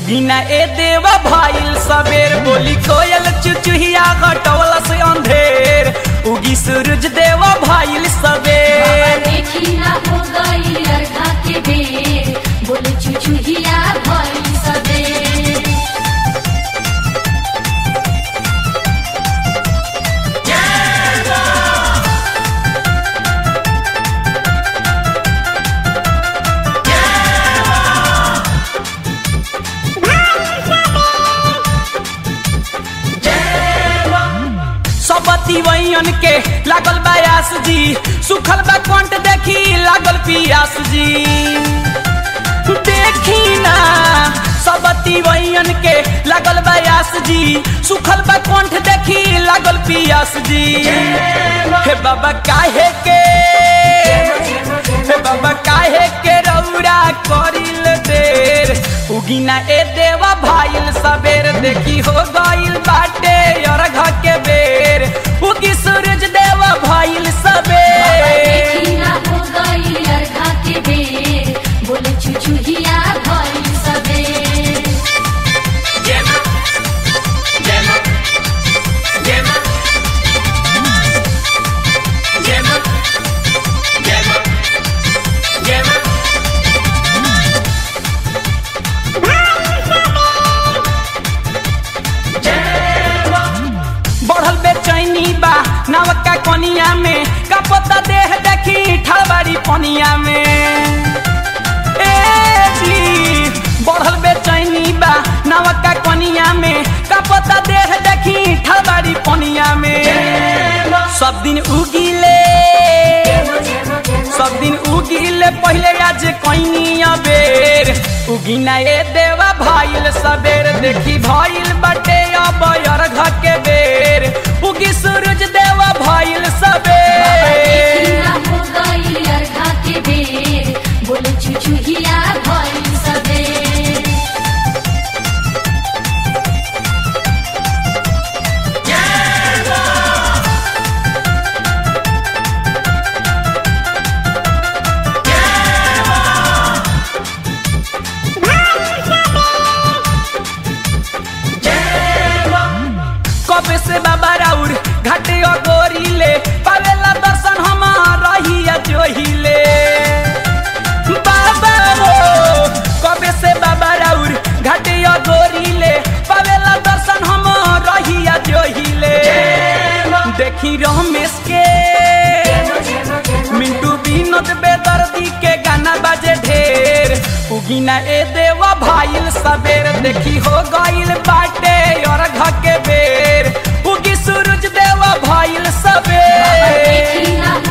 उगिना ए देवा भाईल सबेर बोली कोयल चुचुहिया घटवल से अंधेर उगी सूरज देवा भाईल सबेर देखी ना हो गई अर्घा के बेर बोले चुचुहिया भई सबेर सबती वैयन के लागल बयास जी सुखल बा कंठ देखी लागल पियास जी देखी ना सबती वैयन के लागल बयास जी सुखल बा कंठ देखी लागल पियास जी हे बाबा काहे के हे बाबा काहे के रौरा करिल देर उगिना ए देवा भाईल सबेर देखी हो गइल बाटे अर्घ के बेर उगी सूरज देवा भाईल सबेर देखी ना हो गई अर्घा के बेर बोले चुचुहिया भई सबेर बढ़ल बेचैनी बा नवका कनिया में कपता देह देखी ठलबाड़ी पनिया में ए जी बढ़ल बेचैनी बा नवका कनिया में कपता देह देखी ठलबाड़ी पनिया में सब दिन उगिले सब दिन उगिले पहले आज कैनी अबेर उगिना ए देवा भाईल सबेर देखी भाईल बटे अब अर्घ के बेर उगी सूरज देवा भाईल देखी सबेर ना हो गई अर्घा के बेर बोले चुचुहिया भई सबेर कब से बाबा राउर घाटे गोरीले पावेला दर्शन हमार रहिया जोहिले बाबा हो कब से बाबा राउर घाटे गोरीले पावेला दर्शन हमार रहिया जोहिले देखी रमेश के मिंटू विनोद बेदर्दी के गाना बाजे ढेर उगिना ए देवा भाईल सबेर देखी हो गइल बाटे और के बेर उगी सूरज देवा भाईल सबेर देखी ना